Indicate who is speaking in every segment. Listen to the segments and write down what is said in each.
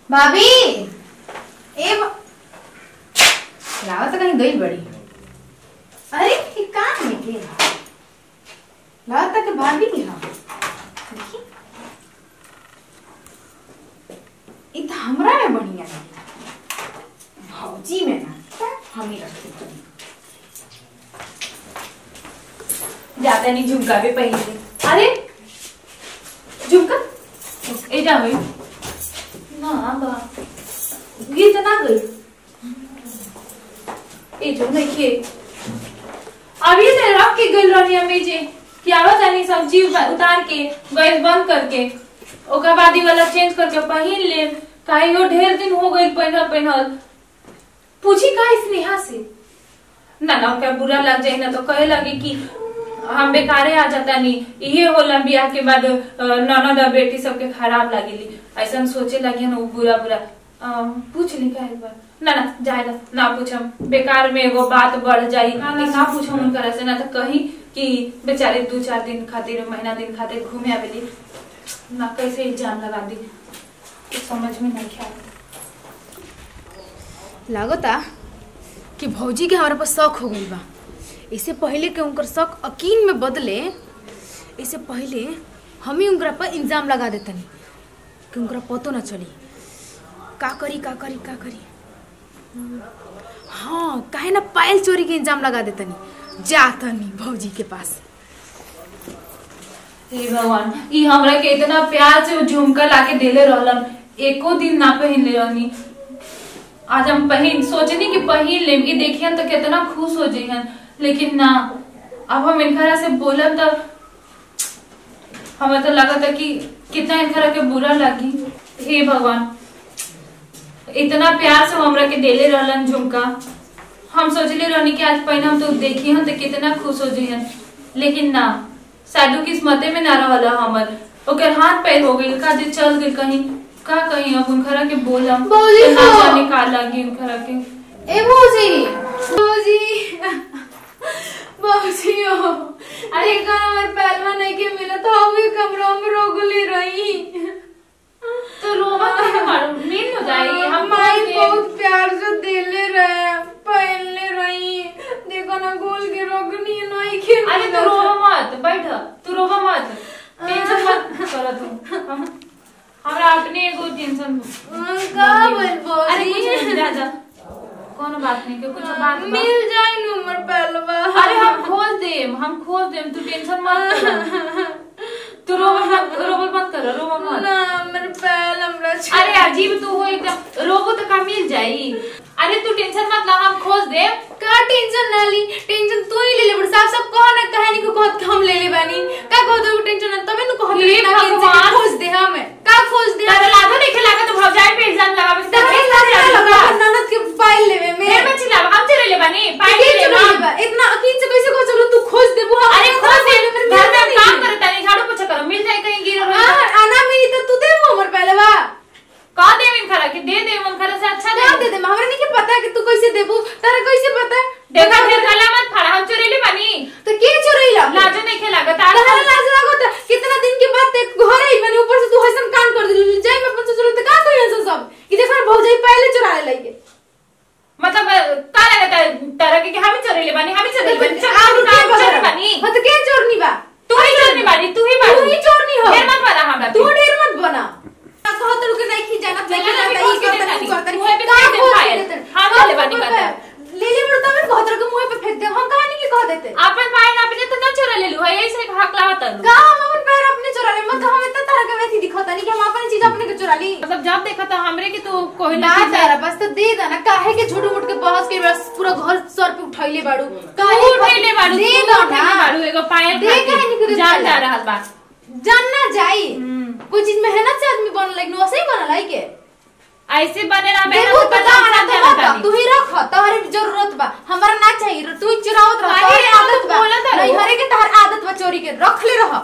Speaker 1: भाभी ए ब- लावा तो कहीं गई बड़ी अरे ये काम है के लावा तक भाभी की हाँ देखी ये तो हमरा में बढ़िया लगी भौजी में ना हम ही रखते बनी
Speaker 2: जाता नहीं झुमका भी पहले अरे झुमका ए जा भाई ना बा गीत ना गई ए जो नहीं खे अभी से रख के गल रहनी हमें जे कि आवा जानी सब्जी उता- उतार के गैस बंद करके ओकर बाद ई वाला चेंज करके पहिन ले काहे वो ढेर दिन हो गई पहनल पहनल पूछी का स्नेहा से ना ना क्या बुरा लग जाए ना तो कहे लगे कि हम बेकारे आ जाता नहीं ये होला बियाह के बाद अ, ननद और बेटी सबके खराब लगेली ऐसा सोचे लगे ना वो बुरा बुरा अ, पूछ ली का एक बार ना ना जाए ना ना पूछम बेकार में एगो बात बढ़ जाई ना ना ना पूछम उनकर से ना तो कही कि बेचारे दो चार दिन खातिर महीना दिन खातिर घूमे आवेली ना कैसे एग्जाम लगा दी कुछ समझ में नहीं ख्याल
Speaker 1: लागता कि भौजी के हमारे पास शौक हो गई बा इससे पहले कि उनकर शौक यकीन में बदले इससे पहले हम ही उनकरा पर इल्जाम लगा देतनी कि उनकरा पतो ना चली का करी का करी का करी हाँ काहे ना पायल चोरी के इल्जाम लगा देतनी जातनी भौजी के पास
Speaker 2: हे भगवान ई हमरा के इतना प्यार से झुमका लाके देले रहलन एको दिन ना पहनले रहनी आज हम पहन सोचनी कि पहन लेम ई देखियन तो कितना खुश हो जइहन लेकिन ना अब हम इनकरा से बोलब तब हमें तो लगा था कि कितना इनकरा के बुरा लगी हे भगवान इतना प्यार से हमरा के देले रहलन झुमका हम सोचले रहनी कि आज पहले हम तो देखी हन तो कितना खुश हो जइहन लेकिन ना साडू किस्मते में ना रहला हमर ओकर हाथ पैर हो गइल का जे चल गइल कहीं का कहीं अब उनखरा के बोलम
Speaker 1: बौजी
Speaker 2: तो ना
Speaker 1: हो।
Speaker 2: जाने का लगी उनखरा के
Speaker 1: ए भौजी भौजी भौजी हो अरे कल हमारे पहलवा नहीं के मिला तो हम भी कमरों में रोगली रही
Speaker 2: तो रोवा के मारो मिल हो जाएगी हम
Speaker 1: माई
Speaker 2: बोल के-
Speaker 1: बहुत प्यार से दिले रहे पहनले रही देखो ना गोल के रोगनी नहीं के
Speaker 2: अरे तू रोवा मत बैठ तू रोवा मत टेंशन मत कर तू हमरा अपने एगो टेंशन
Speaker 1: का बोल
Speaker 2: अरे कुछ नहीं
Speaker 1: भौजी
Speaker 2: जा जा कोनो बात नहीं के कुछ बात बा।
Speaker 1: मिल जाए नु हमर पहलवा
Speaker 2: अरे हम खोल देम हम खोल देम तू टेंशन मत कर तू रोवा मत रोवा मत कर रोवा मत
Speaker 1: ना हमर पहल हमरा
Speaker 2: अरे अजीब तू हो एकदम रोबो तो का मिल जाई अरे तू टेंशन मत ला हम खोज दे
Speaker 1: का टेंशन ना ली टेंशन तू ही ले ले बड़ साहब सब कहो ना कहानी को कहत के हम ले ले बानी का कहत हो टेंशन ना तमे नु कहत
Speaker 2: हे
Speaker 1: ना कि इनसे
Speaker 2: भगवान।
Speaker 1: खोज दे हमें का खोज दे
Speaker 2: तारा लागो देखे लागा तो भौजाई पे एग्जाम लगावे से
Speaker 1: तमे
Speaker 2: तमे
Speaker 1: ना लगा ननद के फाइल लेवे में
Speaker 2: मेरे बच्ची लावा हम चले ले बनी पाई
Speaker 1: के
Speaker 2: ले
Speaker 1: चलो
Speaker 2: ले
Speaker 1: ले बा इतना अकीन से कैसे को चलो तू खोज दे वो
Speaker 2: अरे खोज दे घर में काम करे तानी झाड़ू पोछा करो मिल जाए कहीं गिरो
Speaker 1: आ आना मेरी तो तू दे वो हमर पहले बा
Speaker 2: का दे मिन खरा के दे दे मन खरा से अच्छा
Speaker 1: क्या
Speaker 2: दे
Speaker 1: दे दे हमरा नहीं के पता है कि तू कैसे देबू तारा कैसे पता है
Speaker 2: देखा फिर गला मत फड़ा हम चोरी ले बनी
Speaker 1: तो के चोरैला
Speaker 2: लाजो नहीं खेला गा तारा
Speaker 1: तहरा लाज लागत कितना दिन के बाद ते घर आई मैंने ऊपर से तू हसन कान कर दिलू जाई मैं अपन ससुर ते का कहियो सब सब कि देखा भौजाई पहले चुरा ले लइके
Speaker 2: मतलब का लगता है तारा के कि हम चोरी ले बनी हम चोरी ले बनी चल
Speaker 1: आलू के
Speaker 2: चोरी
Speaker 1: बगल
Speaker 2: बनी
Speaker 1: हां तो के चोरनी बा
Speaker 2: तू ही चोरनी बानी तू ही
Speaker 1: तू
Speaker 2: बानी
Speaker 1: ही चोरनी हो
Speaker 2: ढेर मत बना हमरा
Speaker 1: तू
Speaker 2: पे।
Speaker 1: ढेर मत बना कहत रुके नहीं खी जाना नहीं
Speaker 2: चला ना,
Speaker 1: जाता
Speaker 2: भी
Speaker 1: ई
Speaker 2: खोज के
Speaker 1: करता
Speaker 2: देता
Speaker 1: नहीं करता
Speaker 2: नहीं। मुँह पे फेंक दे पायल। हाँ, ले ले बानी पता।
Speaker 1: ले ले बड़ता मैं कहत रुके मुंह पे फेंक दे हम कहानी की कह देते
Speaker 2: अपन पाए ना अपने तो ना चोरा ले लू है ऐसे हक लावा तनु
Speaker 1: का हम अपन पैर अपने चुरा ले मतलब हम इतना तरह के वैसी दिखता नहीं कि हम अपनी चीज अपने के चुरा ली
Speaker 2: मतलब जब देखा था हमरे की तू कोई
Speaker 1: ना तारा बस तो दे देना काहे के झूठ मूठ के बहस के बस पूरा घर सर पे उठाइले बाड़ू काहे
Speaker 2: तू उठैले बाड़ू
Speaker 1: दे
Speaker 2: तू
Speaker 1: दो
Speaker 2: उठैले
Speaker 1: ना
Speaker 2: बाड़ू एगो पायल
Speaker 1: दे
Speaker 2: खातिर।
Speaker 1: काहे नहीं करे
Speaker 2: जान
Speaker 1: चला?
Speaker 2: जा रहल बा
Speaker 1: जानना जाई
Speaker 2: हम्म।
Speaker 1: कोई चीज मेहनत से आदमी बन लाइक वैसे ही बनल है के
Speaker 2: ऐसे बने ना मैं
Speaker 1: देखो तो का ना तो तू ही रख तोहरे जरूरत बा हमरा ना चाहिए तू ही चुरावत रह
Speaker 2: काहे
Speaker 1: तोहरे
Speaker 2: आदत
Speaker 1: आदत बा
Speaker 2: बोलत है
Speaker 1: नहीं
Speaker 2: वो?
Speaker 1: हरे के तोहर आदत बा चोरी के रख ले रह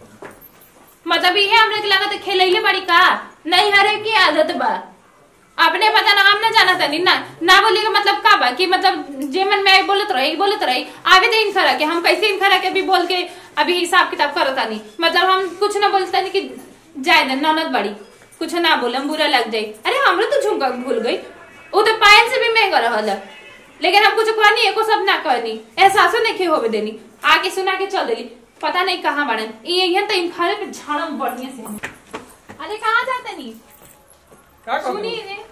Speaker 2: मतलब ये हमरे के लगा तो खेलैले बड़ी का नहीं हरे की आदत बा अपने पता ना हम ना जाना था ना ना बोले का मतलब का बा कि मतलब जे मन में आई बोलत रही बोलत रही आवे दे इन खरा के हम कैसे इन खरा के भी बोल के अभी हिसाब किताब करता नहीं मतलब हम कुछ ना बोलता नहीं कि जाए दे ननद बड़ी कुछ ना बोलम बुरा लग जाई अरे हमरो तो झुमका भूल गई वो तो पायल से भी महंगा रहल है। लेकिन हम कुछ कहनी एको सब ना कहनी एहसासो नहीं होवे देनी आके सुना के चल देली पता नहीं कहाँ बड़न ये यहाँ तो इम्फाले पे झाड़म बढ़िया से अरे कहाँ जाते नी
Speaker 3: का
Speaker 2: सुनी
Speaker 3: कहत
Speaker 2: रे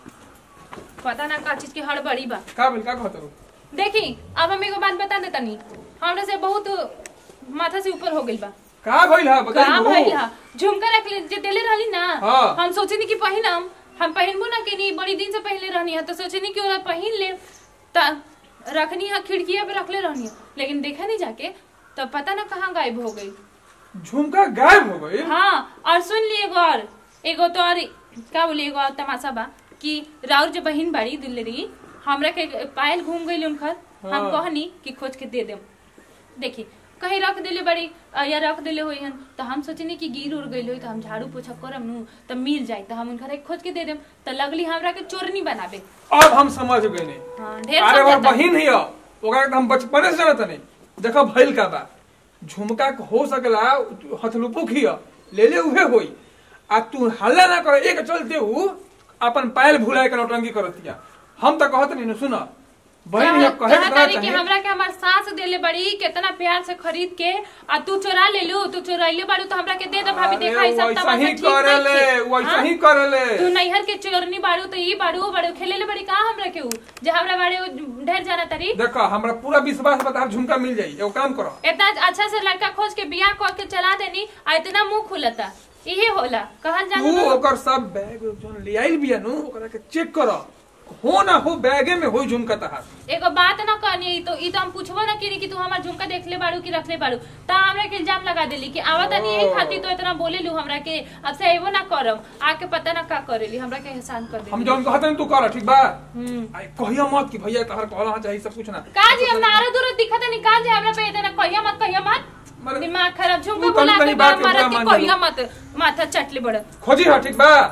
Speaker 2: पता ना का चीज की हड़बड़ी बा
Speaker 3: का बोल का कहत रू
Speaker 2: देखी अब हम एगो बात बता देता नी हमरा से बहुत माथा से ऊपर हो गइल बा
Speaker 3: का भइल हा बताई
Speaker 2: काम
Speaker 3: बहू।
Speaker 2: भइल हा झुमका रख ले जे देले रहली ना
Speaker 3: हाँ।
Speaker 2: हम सोचनी कि पहिनम हम पहिनबो ना के नहीं बड़ी दिन से पहले रहनी है तो सोचनी कि ओरा पहिन ले त रखनी है खिड़किया पे रखले रहनी है लेकिन देखा नहीं जाके तब पता ना कहाँ गायब हो गई
Speaker 3: झुमका गायब हो गई
Speaker 2: हाँ और सुन लिए एगो और एगो तो और का बोली एगो और तमाशा बा कि राउर जो बहिन बाड़ी दुल्हरी हमरा के पायल घूम गई उनकर हम
Speaker 3: हाँ।
Speaker 2: कहनी कि खोज के दे देम देखी कहीं रख देले बड़ी अ, या रख देले होई हन तो हम सोचनी कि गिर उड़ गई होई तो हम झाड़ू पोछा करम नु तो मिल जाई तो हम उनकर एक खोज के दे देम तो लगली हमरा के चोरनी बनाबे
Speaker 3: अब हम समझ गए नहीं
Speaker 2: हाँ ढेर
Speaker 3: अरे वो
Speaker 2: समझता।
Speaker 3: बहिन ही हो ओकरा के हम बचपने से जानत नहीं देखो भइल का बा झुमका के हो सकला हथलुपु खिया ले ले उहे होई आ तू हल्ला ना कर एक चलते हु अपन पायल भुलाए के नौटंकी करतिया हम तो कहत नहीं सुन बहिन ये कहे
Speaker 2: कहा
Speaker 3: के
Speaker 2: तारी
Speaker 3: ना
Speaker 2: कि
Speaker 3: चाहे
Speaker 2: हमरा के हमार सास देले बड़ी कितना प्यार से खरीद के आ तू चोरा ले लू तू चोराइले बाड़ू तो हमरा के दे दे भाभी देखा ई सब
Speaker 3: वैसा
Speaker 2: तमाशा
Speaker 3: ही
Speaker 2: ठीक
Speaker 3: करेले
Speaker 2: नहीं
Speaker 3: वैसा
Speaker 2: हाँ?
Speaker 3: ही करेले
Speaker 2: तू नैहर के चोरनी बाड़ू तो ई बाड़ू वो बाड़ू खेले ले बड़ी कहा हमरा के ऊ जे हमरा बाड़े ऊ ढेर जाना तारी
Speaker 3: देखो हमरा पूरा विश्वास बता झुमका मिल जाई एगो काम करो
Speaker 2: इतना अच्छा से लड़का खोज के बियाह कर के चला देनी आ इतना मुंह खुलता इहे होला कहल
Speaker 3: तू
Speaker 2: जाना
Speaker 3: ओकर सब बैग जोन ले आइल बिया नु ओकरा के चेक कर हो ना हो बैगे में होई झुमका तहार
Speaker 2: एगो बात ना कहनी तो ई तो हम पूछबो ना करी कि तू हमार झुमका देख ले बाड़ू कि रख ले बाड़ू ता हमरा के इल्जाम लगा देली कि आवत नहीं यही खातिर तो इतना बोले लू हमरा के अब से एबो ना करम आके पता ना का करेली हमरा के एहसान कर
Speaker 3: हम
Speaker 2: देली
Speaker 3: जौन कहत हन तू कर ठीक बा
Speaker 2: हम्म
Speaker 3: आई कहिया मत कि भैया तहर कहला चाहिए सब कुछ ना
Speaker 2: का जी हम नारा दूर दिखत नहीं का जी हमरा पे इतना कहिया मत कहिया मत
Speaker 3: मरे-
Speaker 2: दिमाग खराब झुमका
Speaker 3: तू तनी
Speaker 2: बुला
Speaker 3: तनी
Speaker 2: के
Speaker 3: बात के
Speaker 2: मारा
Speaker 3: बुरा
Speaker 2: के
Speaker 3: मान
Speaker 2: कहिया मत माथा चटले बड़
Speaker 3: खोजी हा ठीक बा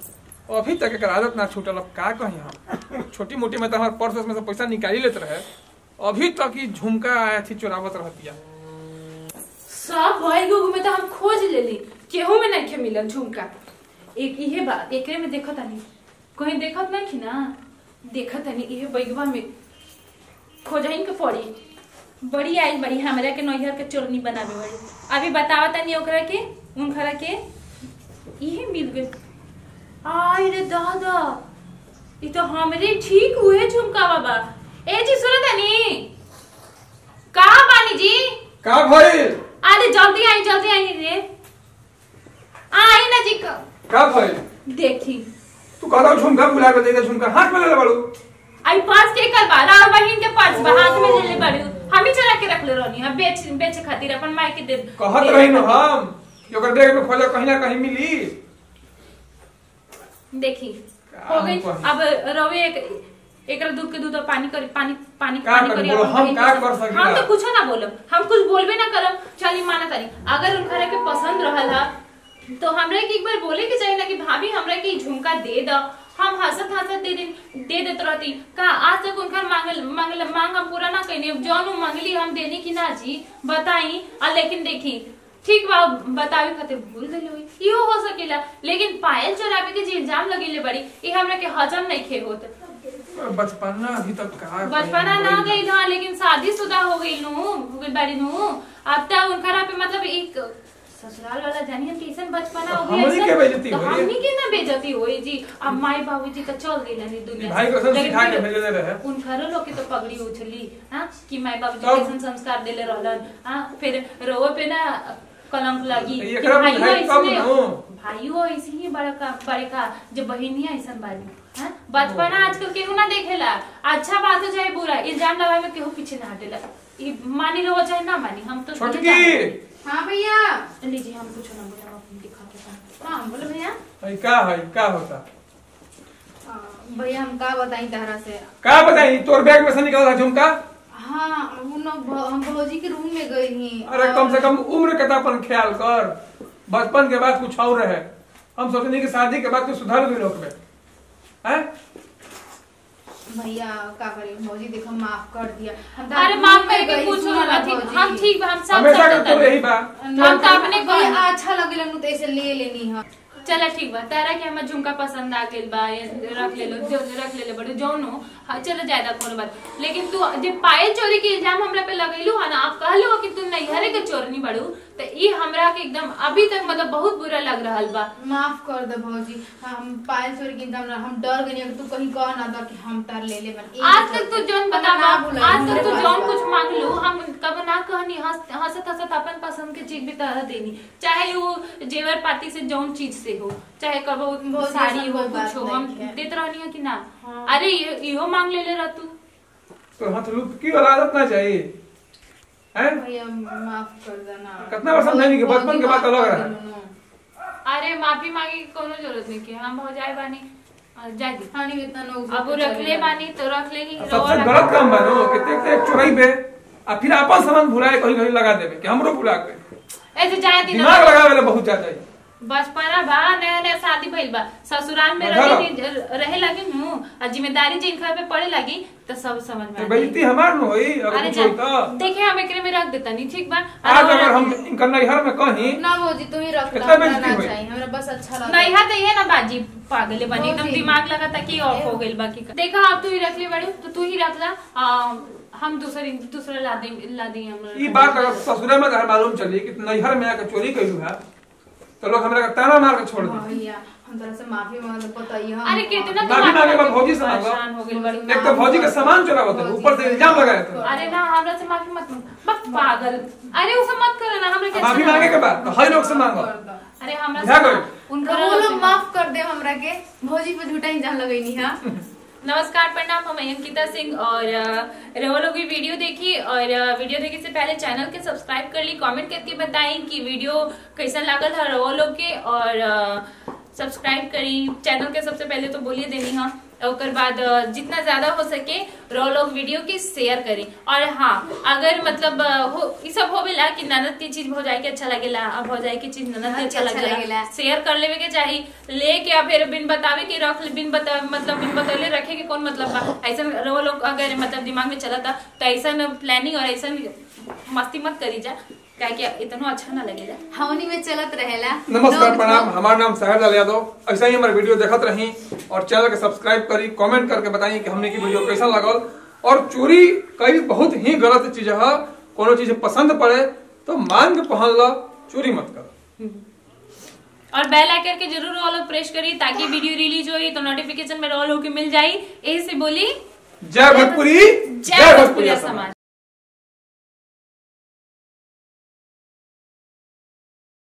Speaker 3: अभी तक एकर आदत ना छूटल अब का कही हम छोटी मोटी में तो हमार पर्स में से पैसा निकाली लेत रहे अभी तक ही झुमका आया थी चुरावत रहतिया
Speaker 2: सब भइल गो में तो हम खोज लेली केहू में नहीं मिलल झुमका एक इहे बात एकरे में देखत नहीं कहीं देखत नहीं कि ना देखत नहीं इहे बैगवा में खोजहिन के पड़ी बड़ी आई बड़ी हमरा के नैहर के चोरनी बनावे बड़ी अभी बतावा तनी ओकरा के उनखरा के इहे मिल गई आई रे दादा ई तो हमरे ठीक हुए झुमका बाबा ए जी सुनो तनी कहा बानी जी
Speaker 3: का भइल
Speaker 2: अरे जल्दी आई जल्दी आई रे आई ना जी क-
Speaker 3: का भइल
Speaker 2: देखी
Speaker 3: तू कहला झुमका भुला के दे दे झुमका हाथ में ले ले बाड़ू
Speaker 2: आई पर्स के कर बा और बहिन के पर्स बा हाथ में ले ले बड़ी हम ही चला के रख ले रहनी हम बेच बेचे खातिर अपन माई के दे
Speaker 3: कहत
Speaker 2: दे-
Speaker 3: रही न हम कि ओकर बैग में खोजा कहीं ना कहीं मिली
Speaker 2: देखी
Speaker 3: का
Speaker 2: हो गई
Speaker 3: हम कही?
Speaker 2: अब रवे एक एकरा दूध के दूध और पानी करी पानी पानी
Speaker 3: का
Speaker 2: पानी
Speaker 3: करी?
Speaker 2: करी
Speaker 3: बोलो,
Speaker 2: अपन
Speaker 3: हम
Speaker 2: बहिन
Speaker 3: का
Speaker 2: के-
Speaker 3: कर सकीला?
Speaker 2: हम तो कुछ ना बोलब हम कुछ बोलबे ना करब चली माना तारी अगर उनकरा के पसंद रहल हा तो हमरा के एक बार बोले के चाहिए ना कि भाभी हमरा के ई झुमका दे द हम हंसत हंसत दे दे दे देत रहती का आज तक उनकर मांगल मांगल मांग हम पूरा ना कइने जौन उ मांगली हम देनी कि ना जी बताई आ लेकिन देखी ठीक बा बतावे खातिर भूल गई होई इहो हो सकेला लेकिन पायल चोरावे के जे इल्जाम लगेले बड़ी ई हमरा के हजम नहीं खे होत
Speaker 3: बचपना अभी तक का
Speaker 2: बचपना ना गई था लेकिन शादीशुदा हो गई नु हो गई बड़ी नु अब तक उनकरा पे मतलब एक ससुराल वाला जानी हम कैसन बचपना हो गई
Speaker 3: हमनी
Speaker 2: ऐसन-
Speaker 3: के बेइज्जती
Speaker 2: तो
Speaker 3: होई।
Speaker 2: हमनी के ना बेइज्जती होई जी अब माई बाबूजी तो चल गई ना दुनिया
Speaker 3: भाई
Speaker 2: से।
Speaker 3: को सब
Speaker 2: लेकिन
Speaker 3: सिखा के
Speaker 2: फिर
Speaker 3: भेजले रहे
Speaker 2: उनकरो लोग के तो पगड़ी उछली हाँ कि माई बाबूजी
Speaker 3: तब?
Speaker 2: कैसन संस्कार देले रहलन हाँ फिर रोवे पे ना कलंक लगी
Speaker 3: तो
Speaker 2: कि
Speaker 3: एकरा में
Speaker 2: भाइयों
Speaker 3: भाई कब
Speaker 2: ऐसने-
Speaker 3: नु?
Speaker 2: भाइयों ऐसे ही बड़ा का बड़े का जो बहिनिया ऐसन बानी हाँ? बचपना आजकल केहू ना देखेला अच्छा बात हो चाहे बुरा इल्जाम लगावे में केहू पीछे ना हटेला ई मानी रहो चाहे ना मानी हम तो
Speaker 3: छोटकी
Speaker 1: हाँ भैया
Speaker 2: लीजिए हम कुछ ना बोले हम अपनी दिखा के पाएं।
Speaker 1: हाँ बोलो भैया
Speaker 3: भाई का है का होता
Speaker 1: हाँ, भैया हम का बताई तहरा से
Speaker 3: का बताई तोर बैग में से निकला था झुमका
Speaker 1: हाँ वो न भ- हम भौजी के रूम में गई थी
Speaker 3: अरे कम से कम उम्र के तो अपन ख्याल कर बचपन के बाद कुछ और रहे हम सोचनी कि शादी के बाद कुछ सुधार भी लोग में हैं
Speaker 1: भैया का करी भौजी देखो माफ कर दिया हम तो
Speaker 2: अरे
Speaker 1: रूम
Speaker 2: माफ
Speaker 1: में
Speaker 2: करके
Speaker 1: गई,
Speaker 2: कुछ
Speaker 1: सुनो ना
Speaker 2: ठीक
Speaker 1: भौजी।
Speaker 2: हम ठीक बा हम सब
Speaker 3: हमेशा
Speaker 2: सब
Speaker 3: के तो
Speaker 2: करते
Speaker 3: यही बा
Speaker 2: हम तो अपने
Speaker 1: भैया
Speaker 2: घर-
Speaker 1: अच्छा लगे तो ऐसे ले लेनी है
Speaker 2: चला ठीक बा तारा के हमर झुमका पसंद आ गेल बा ये रख ले लो जो रख ले ले बड़ो जौनो हाँ चलो ज्यादा कोनो बात लेकिन तू जे पायल चोरी के इल्जाम हमरा पे लगैलू है ना आप कहलू कि तू नैहरे के चोरनी बड़ू तो ई हमरा के एकदम अभी तक मतलब बहुत बुरा लग रहल बा
Speaker 1: माफ कर दे भौजी हम पायल चोरी के इंतजाम ना हम डर गनी तू कहीं कह ना दो कि हम तार ले ले बन
Speaker 2: आज तक तू जौन बता
Speaker 1: ना भुलाई,
Speaker 2: आज तक
Speaker 1: हमरे
Speaker 2: तू
Speaker 1: पास
Speaker 2: जौन
Speaker 1: बा।
Speaker 2: कुछ मांग लू हम कब ना कहनी हंस हंसत हंसत अपन पसंद के चीज भी तरह देनी चाहे वो जेवर पाती से जौन चीज से हो चाहे कबो
Speaker 1: बहुत
Speaker 2: साड़ी
Speaker 1: ऐसा
Speaker 2: हो
Speaker 1: कोई बात
Speaker 2: कुछ हो हम
Speaker 1: नहीं है।
Speaker 2: देत रहनी है कि ना
Speaker 1: हाँ।
Speaker 2: अरे ये- इहो मांग ले ले रह तू
Speaker 3: तो हथलुप की वाला आदत ना चाहिए हैं
Speaker 1: भैया माफ कर देना
Speaker 3: कितना बार समझानी कि बचपन के बात अलग रहा।
Speaker 2: अरे माफी मांगे की कोनो जरूरत नहीं कि हम हो जाए बानी और जा दी
Speaker 1: हानि इतना लोग
Speaker 2: अब वो रख ले बानी तो रख ले ही
Speaker 3: सबसे गलत काम बा नो कि देख देख चोराई पे आ फिर अपन सामान भुलाए कहीं कहीं लगा देवे कि हमरो भुला गए
Speaker 2: ऐसे जाए दिन
Speaker 3: दिमाग लगावे ला बहुत ज्यादा है
Speaker 2: बचपना बा नया नया शादी भइल बा ससुराल में
Speaker 3: बढ़ा
Speaker 2: रहे दी- रहे लगी नु आ जिम्मेदारी जिनका पे पड़े लगी तो सब समझ में
Speaker 3: तो
Speaker 2: आ
Speaker 3: बेइज्जती
Speaker 2: जाई।
Speaker 3: हमार न होई अगर
Speaker 2: अरे
Speaker 3: कुछ
Speaker 2: जा
Speaker 3: होई तो
Speaker 2: देखे हम एकरे में रख देता नहीं ठीक बा
Speaker 3: आज
Speaker 2: अरे
Speaker 3: अगर
Speaker 2: वो
Speaker 3: हम
Speaker 2: रख
Speaker 3: इनका नैहर में कहीं
Speaker 1: ना भौजी तू ही रख
Speaker 3: कितना
Speaker 1: ला
Speaker 3: बेइज्जती
Speaker 1: ना
Speaker 3: हुई?
Speaker 1: चाहिए हमरा बस अच्छा लगा
Speaker 2: नहीं है तो ये ना बाजी पागल बनी एकदम
Speaker 1: भौजी।
Speaker 2: दिमाग लगा था कि ऑफ हो गई बाकी का देखा अब तू ही रख ले बड़े तो तू ही रख ला आ, हम दूसरे दूसरा ला दे ला दी हम
Speaker 3: ई बात अगर ससुरे में अगर मालूम चली कि नैहर में आके चोरी कइलू है तो लोग हमरा के ताना मार के छोड़ दे
Speaker 1: भैया हम तरह से माफी मांग बताइए हम
Speaker 2: अरे कितना
Speaker 3: माफी
Speaker 2: दिमाग
Speaker 3: मांगे
Speaker 2: लगा
Speaker 3: बा
Speaker 2: के
Speaker 3: भौजी से मांगो।
Speaker 2: परेशान हो गई बड़ी
Speaker 3: एक तो भौजी के सामान चुरावत है ऊपर से इल्जाम लगाए थे
Speaker 2: अरे ना हमरा से माफी मत मांग बस पागल अरे उसे मत करो ना हमरा के
Speaker 3: माफी
Speaker 2: अच्छा
Speaker 3: मांगे के बाद तो हर लोग से मांगो
Speaker 2: अरे हमरा
Speaker 3: बुझा
Speaker 2: से
Speaker 3: गइल?
Speaker 2: उनका
Speaker 1: वो लोग माफ कर दे हमरा के भौजी पे झूठा इंजाम लगैनी हां
Speaker 2: नमस्कार प्रणाम हम अंकिता सिंह और अ, रहो लोग भी वीडियो देखी और अ, वीडियो देखे से पहले चैनल के सब्सक्राइब कर ली कमेंट करके बताई कि वीडियो कैसा लागल है रहो लोग के और अ, सब्सक्राइब करी चैनल के सबसे पहले तो बोलिए देनी हाँ ओकर बाद अ, जितना ज्यादा हो सके रहो लोग वीडियो के शेयर करी और हाँ अगर मतलब अ, हो ई सब होवेला कि ननद की चीज भौजाई के अच्छा लगेला अब भौजाई की चीज ननद के अच्छा
Speaker 1: अच्छा
Speaker 2: लगेला
Speaker 1: लगेला।
Speaker 2: शेयर कर लेवे के चाही लेके या फिर बिन बतावे के रख ले- बिन बता मतलब बिन बतौले रखे के कौन मतलब बा ऐसा वो लोग अगर मतलब दिमाग में चला था तो ऐसा प्लानिंग और ऐसा मस्ती मत करी जा क्या कि इतना अच्छा ना लगेला
Speaker 1: हवनी में चलत रहेला
Speaker 3: नमस्कार
Speaker 1: लोग-
Speaker 3: प्रणाम हमारा नाम साहिर लाल यादव ऐसा ही हमारे वीडियो देखत रही और चैनल के सब्सक्राइब करी कमेंट करके बताई कि हमने की वीडियो कैसा लगल और चोरी कई बहुत ही गलत चीज है कोनो चीज पसंद पड़े तो मांग के पहन लो चोरी मत करो
Speaker 2: और बेल आइकन के जरूर ऑल प्रेस करी ताकि वीडियो रिलीज होई तो नोटिफिकेशन में ऑल होके मिल जाई यही से बोली
Speaker 3: जय भोजपुरी
Speaker 2: जय भोजपुरी समाज